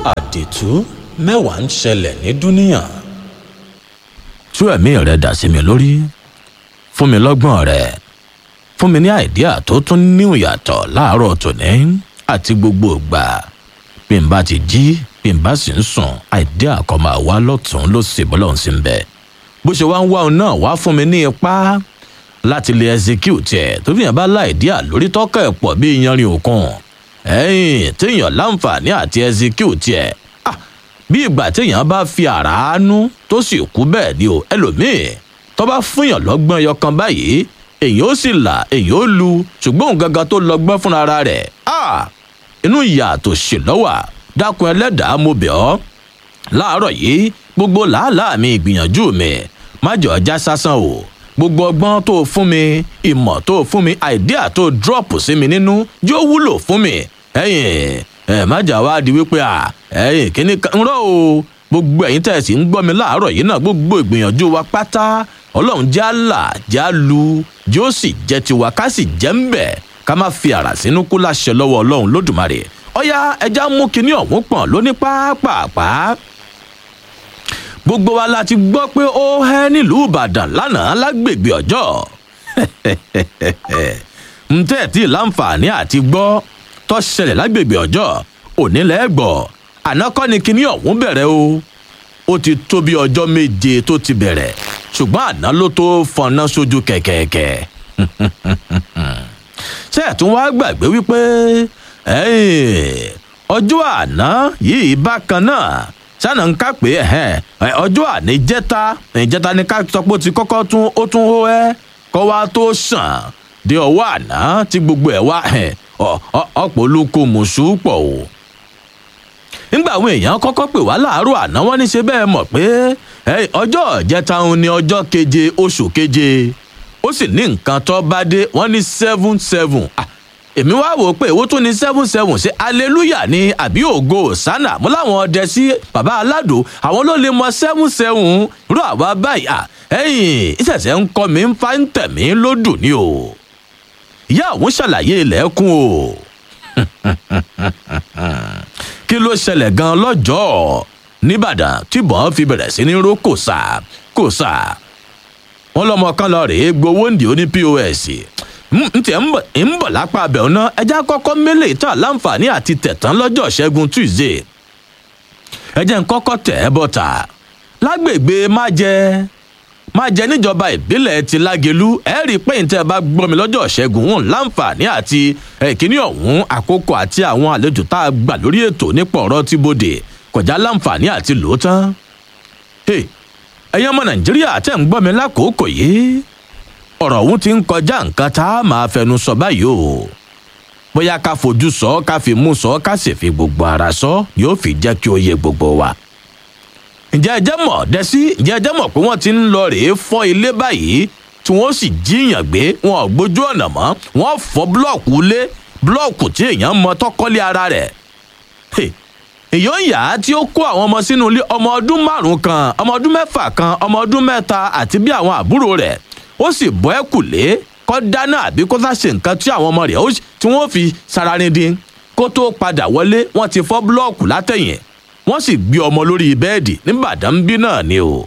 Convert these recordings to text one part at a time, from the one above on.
àdìtú mẹ́wàá ń ṣẹlẹ̀ ní dúníyàn. tú ẹ̀mí rẹ̀ dà sí mi lórí fún mi lọ́gbọ́n rẹ̀ fún mi ní àìdíà tó tún níwò yàtọ̀ láàárọ̀ tòní àti gbogbo ìgbà bí n bá ti jí bí n bá sì ń sùn àìdíà kan máa wá lọ́tún ló sì bọ́lọ́hún sí ń bẹ̀ bó ṣe wá ń wá òun náà wá fún mi ní ipá láti lè execute ẹ̀ tó fi hàn bá láìdíà lórí tọ́kọ̀ ẹ̀ pọ̀ bí iyanrìn òkun ẹ̀yìn téèyàn láǹfààní àti execute ẹ̀ bí ìgbà téèyàn bá fi àràánú tó sì kú bẹ́ẹ̀ ni o ẹlòmíì tó bá fúnyàn lọ́gbọ́n ẹyọ kan báyìí èyàn ó sì là èyàn ó lu ṣùgbọ́n òun gangan tó lọ́gbọ́n fúnra rẹ̀ inú ìyà tó ṣe lọ́wà dákun ẹlẹ́dàá mo bẹ̀ ọ́ láàárọ̀ yìí gbogbo làálàá mi ìgbìyànjú mi má jẹ́ ọjà sásán o gbogbo ọgbọ́n tó fún mi ìmọ̀ tó fún mi àìdíà tó dírọ̀pù sí mi nínú yóò wúlò fún mi ẹ̀yìn ẹ̀ má jà wá di wípé à ẹ̀yìn kíní kan rọ́ o gbogbo ẹ̀yin tẹ̀ sí ń gbọ́ mi láàárọ̀ yìí náà gbogbo ìgbìyànjú wa pátá ọlọ́run já là já lu yóò sì jẹ́ tiwa ká sì jẹ́ ń bẹ̀ ká má fi àrà sínú kú láṣẹ lọ́wọ́ ọlọ́run lódùmarè ọ̀yá ẹja mú kinní ọ̀hún pọ̀n lóní pápápá gbogbo wa la ti gbọ́ pé ó hẹ́ nílùú ìbàdàn lánàá lágbègbè ọjọ́ ntẹ́ tí láǹfààní àti gbọ́ tó ṣẹlẹ̀ lágbègbè ọjọ́ òní lẹ́gbọ̀ àná kọ́ ni kinní ọ̀hún bẹ̀rẹ̀ o ó ti tó bí ọjọ́ méje tó ti bẹ̀rẹ̀ ṣùgbọ́n àná ló tó fọnà sójú kẹ̀kẹ̀kẹ̀ ṣé ẹ̀ tún wá gbàgbé wípé ọjọ́ àná yìí bákan náà sànà ń ká pé ọjọ́ àná ìjẹta ìjẹta ni ká sọ pé ó ti kọ́kọ́ tún ó tún hó ẹ́ kọ́ wá tó sàn dé ọwọ́ àná tí gbogbo ẹ̀ wá ọ̀pọ̀ olóko mùsùn pọ̀ o nígbà àwọn èèyàn kọ́kọ́ pè wá láàárọ̀ àná wọ́n ní ṣe bẹ́ẹ̀ mọ̀ pé ọjọ́ ìjẹta òun ni ọjọ́ keje oṣù keje ó sì ní nǹkan tó bá dé wọ́n ní seven seven èmi wá wò ó pé èwo tún ní seven seven ṣe hallelujah ní àbí ògo sánà mo láwọn ọdẹ sí bàbá aládò àwọn ló lè mọ seven seven rú àwa báyìí ẹ̀yìn ìṣẹ̀ṣẹ̀ ń kọ́ mi ń fa ń tẹ̀ mí lódù ni o ìyá òun ṣàlàyé ilẹ̀kùn o kí ló ṣẹlẹ̀ gan lọ́jọ́ nìbàdàn tíbọn fi bẹ̀rẹ̀ sí ní ró kòsà kòsà wọn lọmọ kan lọ rèé gbowó ǹdí ó ní pos ntì ń bọ̀ lápá abẹ́ọ̀ náà ẹja kọ́kọ́ mélèé tán láǹfààní àti tẹ̀tán lọ́jọ́ ṣẹ́gun tuesday ẹjẹ́ ń kọ́kọ́ tẹ̀ ẹ́ bọ́ta lágbègbè májẹ májẹ níjọba ìbílẹ̀ ti lágelú ẹ rí i pé ntẹ́ bá gbọ́ mi lọ́jọ́ ṣẹ́gun wọn láǹfààní àti ẹ̀kíní ọ̀hún àkókò àti àwọn àlejò tá a gbà lórí ètò nípa ọ̀rọ̀ tí bòde kọjá láǹfààní àti lòótán ẹ̀yin ọmọ nàìjíríà tẹ̀ ń gbọ́ mi lákòókò yìí ọ̀rọ̀ ọ̀hún ti ń kọjá nǹkan tá a máa fẹnu sọ báyìí o bóyá ká fojú sọ ká fi mú sọ ká sì fi gbogbo ara sọ yóò fi jẹ́ kí ó yé gbogbo wa. ǹjẹ́ ẹ jẹ́ mọ̀ dẹ́sí ǹjẹ́ ẹ jẹ́ mọ̀ pé wọ́n ti ń lọ rèé fọ́ ilé báyìí tí wọ́n sì jíyàn gbé wọn ò gbójú ọ̀nà mọ́ wọ́n fọ́ búlọ̀kù lé búlọ̀kù tí èèyàn mọ tọ́kọ́lé ara rẹ̀. èèyàn yà á tí ó kó àwọn ọmọ sínú ilé ọmọ ọdún márùn-ún kan ọmọ ọdún mẹ́fà kan ọmọ ọdún mẹ́ta àti bí àwọn àbúrò rẹ̀ ó sì bọ́ ẹ kù lé kọ́ dáná àbí kó sáṣe nǹkan tí àwọn ọmọ rẹ̀ tí wọ́n fi sararindin kó tó padà wọlé wọ́n ti fọ́ búlọ́ọ̀kù látẹ̀yìn wọ́n sì gbé ọmọ lórí bẹ́ẹ̀dì nígbàdàn bí náà ni o.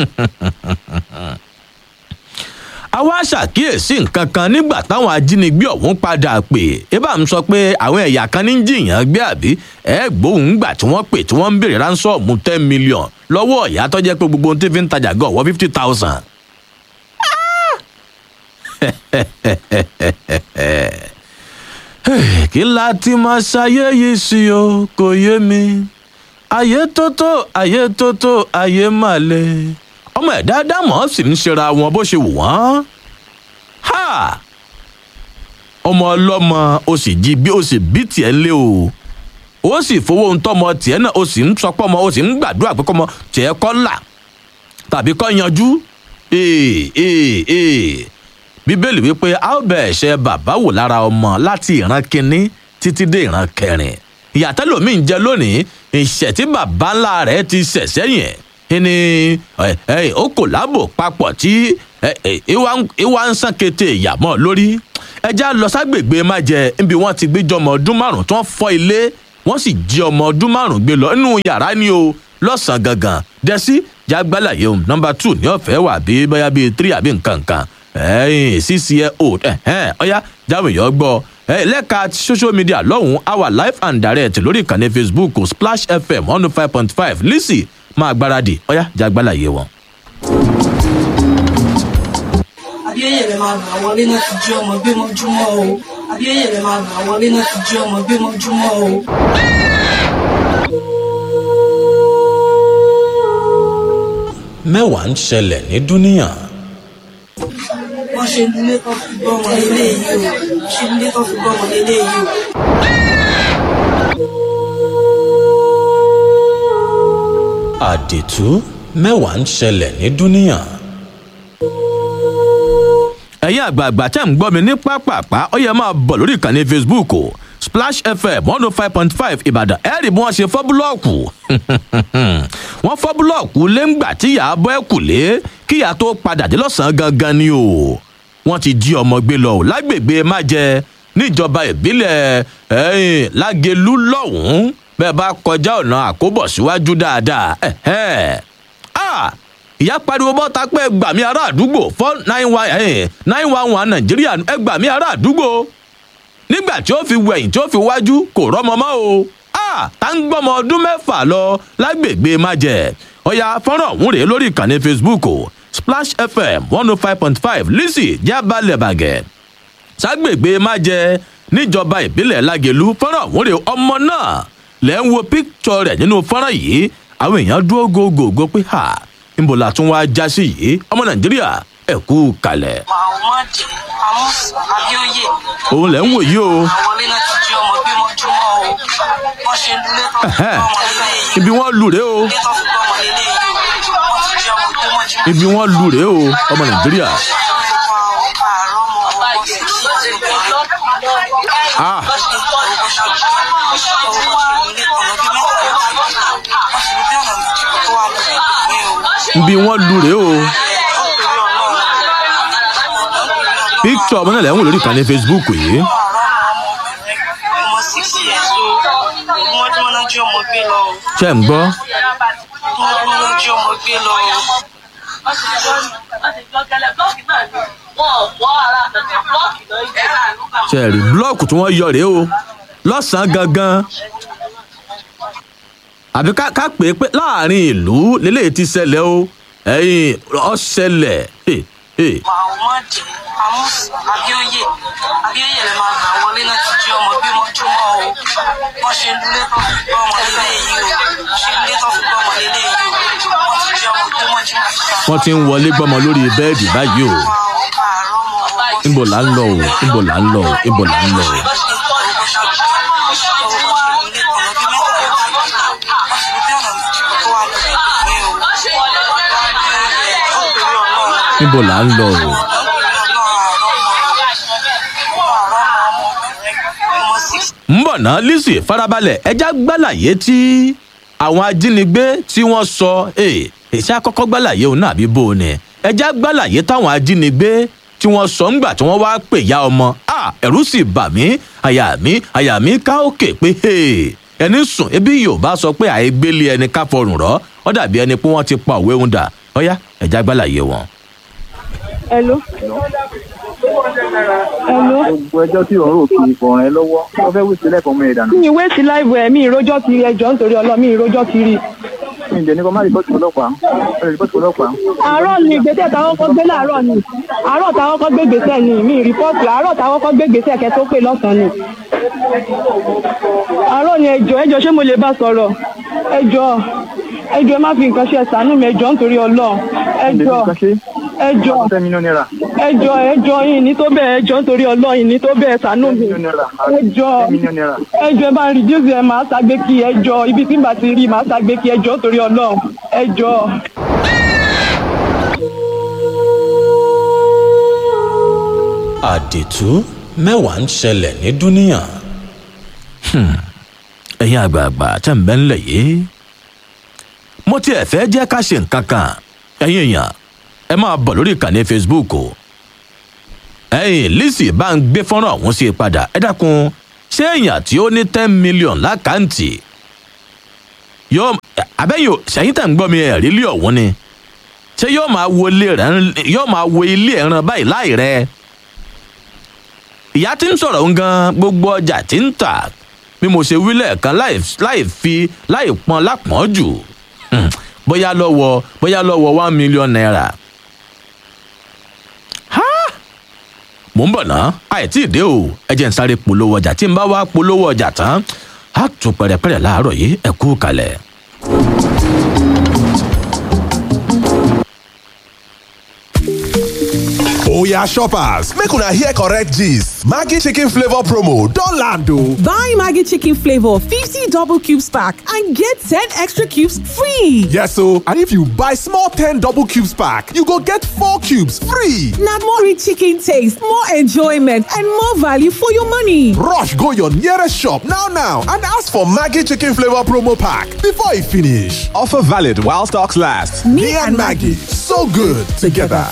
àwa ṣàkíyèsí nǹkan kan nígbà táwọn ajínigbé ọ̀hún padà pè é bá ń sọ pé àwọn ẹ̀yà kan ní jìyàn gbé àbí ẹ̀ gbóhùn gbà tí wọ́n pè tí wọ́n ń béèrè ránsọ́ọ̀mù ten million lọ́wọ́ ọ̀yà tó jẹ́ pé gbogbo ohun tí fi ń tajà gan ọ̀wọ́ fifty thousand kí la ti máa ṣayé yìí sí o kò yé mi ayé tótó ayé tótó ayé mà le ọmọ ẹ̀dá dámọ̀ sì ń ṣera wọn bó ṣe wù wọ́n ha ọmọ ọlọ́mọ o sì jí bí o sì bí tiẹ̀ lé o ó sì fowó ń tọ́mọ tiẹ̀ náà o sì ń sọpọ́ ọmọ o sì ń gbàdúrà pé kọ́mọ tiẹ̀ kọ́ là tàbí kọ́ yanjú ee ee ee bíbélì wípé a ó bẹ ẹ̀ṣẹ̀ bàbá wò lára ọmọ láti ìran kínní títí dé ìran kẹrin ìyàtọ̀ lómi ń jẹ lónìí ìṣẹ̀ tí bàbá ńlá rẹ̀ ti ṣẹ̀ sẹ́yìn ni ó kò lábò papọ̀ tí ìwà ń sàn kété ìyàmọ́ lórí ẹja lọ ságbègbè májẹ níbi wọn ti gbéjọ ọmọ ọdún márùn tó ń fọ ilé wọ́n sì jí ọmọ ọdún márùn-ún gbé lọ nínú yàrá ni o lọ́sàn-án gangan dẹ́sí jágbálàyé o nọmba two ní ọ̀fẹ́ wà bí bóyá bíi three àbí nǹkan nǹkan ẹ̀yìn six year old ẹ̀hẹ́n ọ̀yá jáwé yọ gbọ́ ẹ̀ lẹ́ka social media lọ́hùn-ún our live and direct lórí ìkànnì facebook splash fm one oh five point five lisi máa gbáradì ọ̀yá jágbálàyé wọn. abíyẹ̀yẹ̀ rẹ̀ máa gbà wọlé náà ti jí ọmọ gbé mọ́júmọ́ o abíyẹ̀yẹ̀ rẹ̀ máa gbà wọlé náà ti jí ọmọ gbé mọ́júmọ́ o. mẹ́wàá ń ṣẹlẹ̀ ní dúníyàn wọ́n ṣe nílé tó fi gbọ́ ọmọ lélẹ̀ yìí o ṣe nílé tó fi gbọ́ ọmọ lélẹ̀ yìí o. àdìtú mẹ́wàá ń ṣẹlẹ̀ ní dúníyàn ẹ̀yin àgbààgbà tẹ́ ń gbọ́ mi ní pápápá ó yẹ máa bọ̀ lórí ìkànnì facebook o splash fm one oh five point five ìbàdàn ẹ rí bí wọ́n ṣe fọ́ búlọ́ọ̀kù wọ́n fọ́ búlọ́ọ̀kù lẹ́ngbà tí ìyá bọ́ ẹ̀ kù lé kí ìyá tó padà dé lọ́sàn-án gangan ni o wọ́n ti jí ọmọ gbé lọ o lágbègbè májẹ níjọba ìbílẹ̀ ẹ̀yìn lágẹ̀lú lọ́hùn-ún bẹ́ẹ̀ bá kọjá ọ̀nà àkóbọ̀ síwájú dáadáa ẹ̀hẹ́ ah ìyá pariwo bọ́ta pé ẹgbàmí ará àdúgbò four nine one nine one one nàìjíríà ẹgbàmí ará àdúgbò nígbà tí ó fi wẹ̀yìn tí ó fi wájú kò rọ́mọ mọ́ o ah tá ń gbọ́mọ ọdún mẹ́fà lọ lágbègbè májẹ̀ ọ̀yà fọ́nrán ọ̀hún rèé lórí ìkànnì facebook o splash fm one oh five point five lisi jábàlẹ̀ bàgẹ́ ságbègbè májẹ̀ níjọba ìbílẹ̀ lágẹ̀lú fọ́nrán ọ̀hún rèé ọmọ náà lẹ́ ń wo píkṣọ rẹ̀ nínú fọ́nrán yìí àwọn èèyàn dúró gògògò pé ha níbo la tún wáá já sí yìí ọmọ nàìjíríà ẹ kú kalẹ̀. muhammed amusa abioye òun lẹ̀ ń wò yìí o àwọlé náà ti jí ọmọ gbé mọ́júmọ́ o wọ́n ṣe nílé tó fi Ẹ̀hẹ́. gbọ́ ọmọ lélẹ̀ yìí ibi wọ́n lù rèé o nílé tó fi gbọ́ ọmọ lélẹ̀ yìí o wọ́n ti jí ọmọ gbé mọ́júmọ́. ibi wọ́n lù rèé o ọmọ nàìjíríà. Ah. ibi wọ́n lù rèé o píkṣọ ọmọ náà lẹ̀ ń wò lórí ìkànnì facebook yìí ṣe ń gbọ́ ṣe rí búlọ́ọ̀kù tí wọ́n yọ rèé o lọ́sàn-án gangan àbí ká ká pè é pé láàrin ìlú lélẹ́yìí ti ṣẹlẹ̀ o ẹ̀yìn ọ̀ṣẹlẹ̀ Muhammad Amusa Abioye Abioye lè máa gbà wọlé náà ti jí ọmọ gbé mọ́júmọ́ o wọ́n ṣe nílé tó fi gbọ́ ọmọ lélẹ̀ yìí o ṣe nílé tó fi gbọ́ ọmọ lélẹ̀ yìí o wọ́n ti jí ọmọ gbé mọ́júmọ́. wọ́n ti ń wọlé gbọ́mọ lórí bẹ́ẹ̀dì báyìí o níbo là ń lọ o níbo là ń lọ o níbo là ń lọ o. níbo là ń lọ o. ń bọ̀ ná lisi farabalẹ̀ ẹja gbàlàyé tí àwọn ajínigbé tí wọ́n sọ èsì àkọ́kọ́ gbàlàyé òun náà bí bó o ní ẹja gbàlàyé táwọn ajínigbé tí wọ́n sọ ńgbà tí wọ́n wá pè ya ọmọ à ẹ̀rú sì bà mí àyà mi àyà mi ká òkè pé ẹni sùn ebi yorùbá sọ pé àìgbélé ẹni ká fọrùn rọ ọ dàbí ẹni pé wọ́n ti pa òwe ń dà ọyá ẹja gbàlàyé wọn. Hello. Hello. gbogbo ẹjọ́ tí òun rò kì í fọ̀ràn ẹ lọ́wọ́ wọ́n fẹ́ wí sílẹ̀ fún ọmọ ẹ̀dá Mi ìwé sí láìwọ̀ ẹ̀ mi ìrójọ́ kiri ẹjọ́ nítorí ọlọ́ mi ìrójọ́ kiri. mi ǹjẹ́ ní kó má rìpọ́tì ọlọ́pàá ẹ rìpọ́tì ọlọ́pàá Àárọ̀ ni ìgbésẹ̀ táwọn kọ́ gbé láàárọ̀ ni. Àárọ̀ táwọn kọ́ gbé gbèsè ni mi rìpọ́ọ̀tì àárọ̀ táwọn kọ́ gbé gbèsè kẹ́ tó pè lọ́sàn-án ni. Àárọ̀ ni ẹjọ́ ẹjọ́ ṣé mo lè bá sọ̀rọ̀? Ẹjọ́ ẹjọ́ ẹ má fi nǹkan ṣe ẹ̀sánú mi ẹjọ́ nítorí ọlọ́ ẹjọ́ ẹjọ́ ten million naira ẹjọ́ ẹjọ́ yìí ní tó bẹ́ẹ̀ ẹjọ́ nítorí ọlọ́ yìí ní tó bẹ́ẹ̀ ẹ̀sánú ten mi million naira ẹjọ́ ten million naira ẹjọ́ ẹ bá ń reduce ẹ máa ṣàgbé kí ẹjọ́ ibi tí n bá ti rí máa ṣàgbé kí ẹjọ́ torí Ọlọ́run ẹjọ́. àdìtú mẹ́wàá ń ṣẹlẹ̀ ní dúníyàn ẹ̀yin àgbààgbà tẹ̀ ń bẹ́ ńlẹ̀ yìí mo tiẹ̀ fẹ́ jẹ́ ká ṣe nǹkan kan ẹ̀yin èèyàn ẹ máa bọ̀ lórí ìkànnì facebook o ẹ̀yin lisi bá ń gbé fọ́nrán ọ̀hún sí i padà ẹ dákun ṣé èèyàn tí ó ní ten million lákàǹtì yóò abẹ́yìn ò ṣẹ́yìn tẹ̀ ń gbọ́ mi ẹ̀ rí ilé ọ̀hún ni ṣé yóò máa wo ilé rẹ̀ yóò máa wo ilé ẹ̀ràn báyìí láì rẹ̀ ìyá tí ń sọ̀rọ̀ ń gan gbogbo ọjà tí ń tà bí mo ṣe wí lẹ́ẹ̀kan láì láì fi láì pọn lápọ́n jù Hmm, bóyá lọ́wọ́ bóyá lọ́wọ́ one million naira. Ha! mò ń bọ̀ ná àìtí ìdé o ẹ jẹ́ ń sáré polówó ọjà tí n bá wá polówó ọjà tán á tún pẹ̀rẹ̀pẹ̀rẹ̀ láàárọ̀ yìí ẹ kú kalẹ̀. Oya shoppers, make una hear correct gist. Maggi chicken flavor promo don land o. Buy Maggie Chicken Flavor 50 double cubes pack and get 10 extra cubes free. Yes o, and if you buy small 10 double cubes pack, you go get 4 cubes free. Now more rich chicken taste, more enjoyment, and more value for your money. Rush go your nearest shop now now and ask for Maggi chicken flavor promo pack before e finish. Offer valid while stocks last. Me, and Maggie, so good together.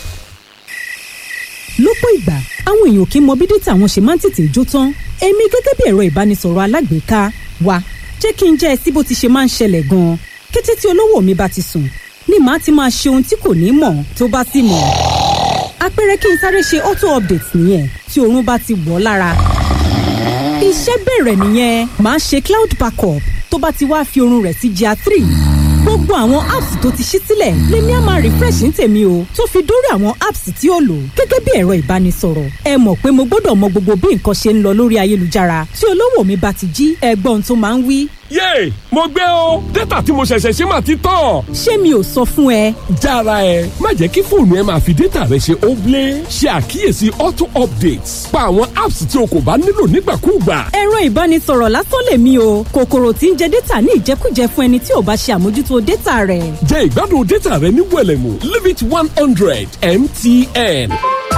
lọ́pọ̀ ìgbà àwọn èèyàn kì í mọ bí dátà wọn ṣe máa ń tètè jó tán èmi gẹ́gẹ́ bí ẹ̀rọ ìbánisọ̀rọ̀ alágbèéká wa jẹ́ kí n jẹ́ ẹ sí bó ti ṣe máa ń ṣẹlẹ̀ gan-an kété tí olówó mi bá ti sùn ni màá ti máa ṣe ohun tí kò ní mọ̀ tó bá sì mọ̀ àpẹẹrẹ kí n sáré ṣe auto update nìyẹn tí oorun bá ti wọ̀ ọ́ lára iṣẹ́ bẹ̀rẹ̀ nìyẹn màá ṣe cloud backup tó bá ti wá fi oorun rẹ̀ sí gr three gbogbo àwọn apps tó ti ṣí sílẹ̀ lèmi á máa refresh ní tèmi o tó fi dórí àwọn apps tí ó lò gẹ́gẹ́ bí ẹ̀rọ ìbánisọ̀rọ̀ ẹ mọ̀ pé mo gbọ́dọ̀ mọ gbogbo bí nǹkan ṣe ń lọ lórí ayélujára tí olówó mi bá ti jí ẹgbọ́n tó máa ń wí. yéè mo gbé o dátà tí mo ṣẹ̀ṣẹ̀ ṣe máa ti tán. ṣé mi ò sọ fún ẹ jára ẹ má jẹ́ kí fóònù ẹ máa fi dátà rẹ ṣe óblé ṣe àkíyèsí auto updates pa àwọn apps tí o kò bá nílò nígbàkúùgbà. ẹ̀rọ ìbánisọ̀rọ̀ lásán lèmi o kòkòrò tí ń jẹ dátà ní ìjẹkújẹ fún ẹni tí ò bá ṣe àmójútó dátà rẹ̀. jẹ́ ìgbádùn dátà rẹ ní wẹ̀lẹ̀mú limit one hundred mtn.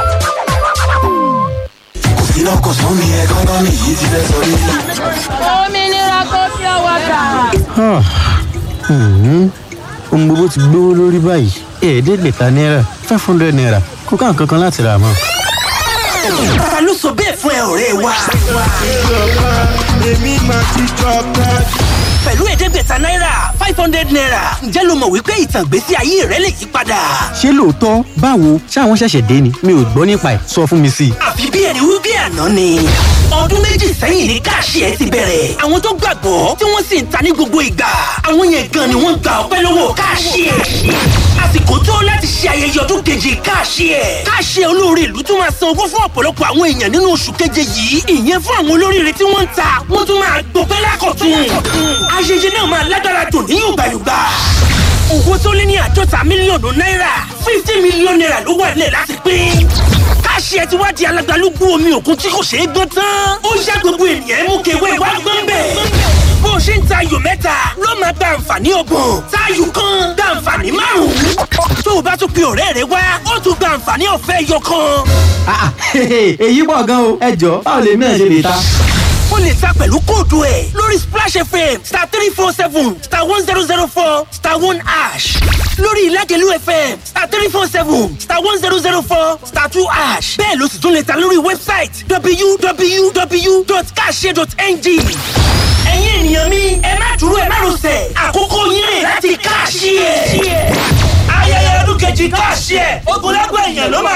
iná kò sún mi ẹ gángan mi yìí ti fẹ́ sọ rí. òmìnira kò fi ọwọ́ gbà. ohun gbogbo ti gbówó lórí báyìí ẹ̀ẹ́dẹ́gbẹ̀ta náírà five hundred naira kó ká nǹkan kan láti rà mọ́. ta ló sọ bẹ́ẹ̀ fún ẹ ọ̀rẹ́ wa. èmi máa ti jọba. pẹ̀lú ẹ̀ẹ́dẹ́gbẹ̀ta náírà five hundred naira ǹjẹ́ lo mọ̀ wípé ìtàn ìgbésí ayé rẹ lè yí padà. ṣé lóòótọ́ báwo ṣáwọn ṣẹ̀ṣẹ̀ dé ni mi ò gbọ́ nípa ẹ̀ sọ fún mi sí i. àfi bí ẹni wí bí àná ni. ọdún méjì sẹ́yìn ní káàṣì ẹ ti bẹ̀rẹ̀. àwọn tó gbàgbọ́ tí wọ́n sì ń ta ní gbogbo ìgbà. àwọn yẹn gan ni wọ́n gba ọpẹ́ lọ́wọ́ káàṣì ẹ. àsìkò tó láti ṣe ayẹyẹ ọdún keje káàṣì ẹ. káàṣì ẹ olóore ìlú tún máa san owó fún ọ̀pọ̀lọpọ̀ àwọn èèyàn nínú oṣù keje yìí. ìyẹn fún àwọn olóríire tí wọ́n ń ta wọ́n tún máa gbọpẹ́ lákọ̀tún. ayẹyẹ náà máa lágbára dùn ní yùgbàyùgbà owó tó lé ní àádọ́ta mílíọ̀nù náírà fifty mílíọ̀nù náírà ló wà nílẹ̀ láti pín. káṣí ẹ ti wá di alágbálúgbú omi òkun tí kò ṣeé gbọ́n tán. ó yá gbogbo ènìyàn mú kewé wá gbọ́n bẹ̀. bó o ṣe ń ta ayò mẹ́ta ló máa gba àǹfààní ọgbọ̀n táyù kan gba àǹfààní márùn-ún. tó o bá tún pe ọ̀rẹ́ rẹ wá ó tún gba àǹfààní ọ̀fẹ́ ẹyọ kan. èyí pọ̀ gan o ẹ jọ báwo lèmi náà ṣe lè ta. ó lè ta pẹ̀lú kóòdù ẹ̀ lórí splash fm star three four seven star one zero zero four star one ash lórí ìlágẹ̀lú fm star three four seven star one zero zero four star two ash bẹ́ẹ̀ ló sì tún lè ta lórí wẹ́bsáìtì www.kashe.ng ẹ̀yin ènìyàn mi ẹ má dúró ẹ má rọsẹ̀ àkókò yín rè láti káàṣì ẹ̀ ayẹyẹ ọdún kejì káàṣì ẹ̀ ogunlẹ́gbẹ̀ẹ́ èèyàn ló máa